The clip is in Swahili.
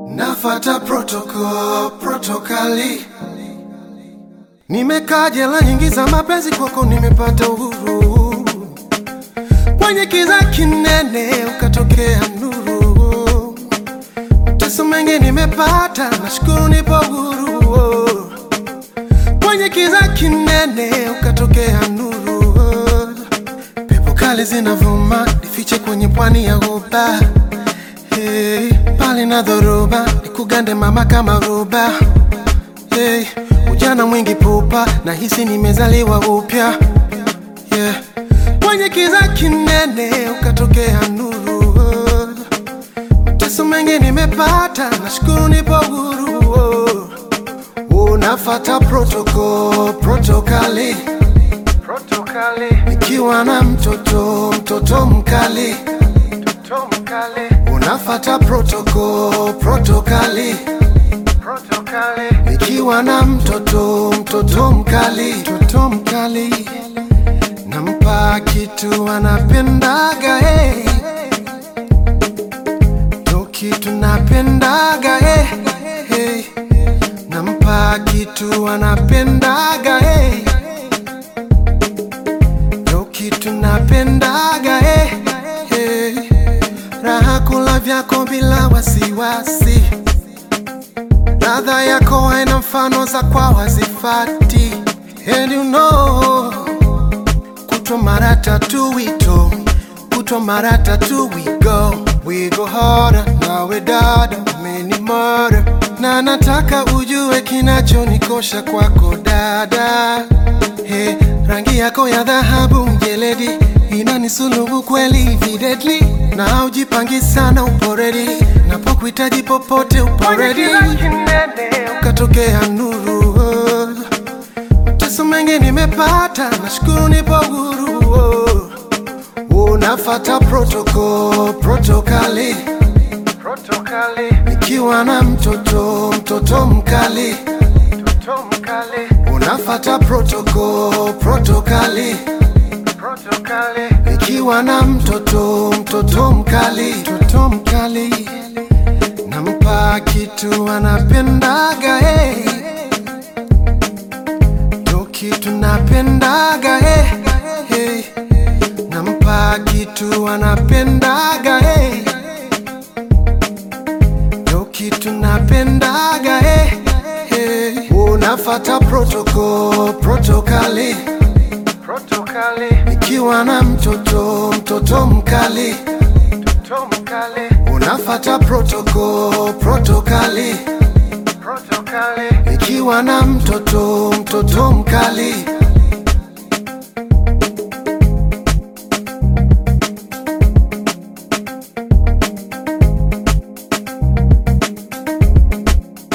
Nafata protocol, protokali. Nimekaa jela nyingi za mapenzi, kwako nimepata uhuru. Kwenye kiza kinene ukatokea nuru. Mateso mengi nimepata, nashukuru nipo huru. Kwenye kiza kinene ukatokea nuru. Pepo kali zinavuma, nifiche kwenye pwani ya ghuba. Hey, pale na dhoruba nikugande mama kama roba. Hey, ujana mwingi pupa, nahisi nimezaliwa upya. Yeah. Kwenye kiza kinene ukatokea nuru. Mateso mengi nimepata, nashukuru nipo huru. Unafata protocol, protokali. Protokali. Nikiwa na mtoto, mtoto mkali. Mtoto mkali. Unafata protocol, protokali. Protokali. Nikiwa na mtoto, mtoto mkali. Mtoto mkali. Nampa kitu anapendaga hey. Ndo kitu napendaga hey. Hey. Nampa kitu anapendaga hey. Ndo kitu napendaga hey. Hey. Raha kula vyako bila wasiwasi, ladha yako haina mfano za kwa wazifati. And you know kutwa mara tatu wito kutwa mara tatu we go we go harder nawe dada umeni mara na nataka ujue kinachonikosha kwako dada hey, rangi yako ya dhahabu mjeledi inanisulubu kweli videdli na ujipangi sana uporedi napokuhitaji popote uporedi ukatokea nuru Mateso mengi nimepata, nashukuru nipo huru. Unafata protocol, protokali. Protokali. Nikiwa na mtoto, mtoto mkali. Mtoto mkali. Unafata protocol, protokali. Protokali. Nikiwa na mtoto, mtoto mkali. Mtoto mkali. Nampa kitu anapendaga hey. Ndo kitu napendaga hey, hey. Nampa kitu anapendaga hey. Ndo kitu napendaga hey, hey. Unafata protocol, protokali. Protokali. Nikiwa na mtoto, mtoto mkali. Mtoto mkali. Unafata protocol, protokali. Protokali. Nikiwa na mtoto, mtoto mkali.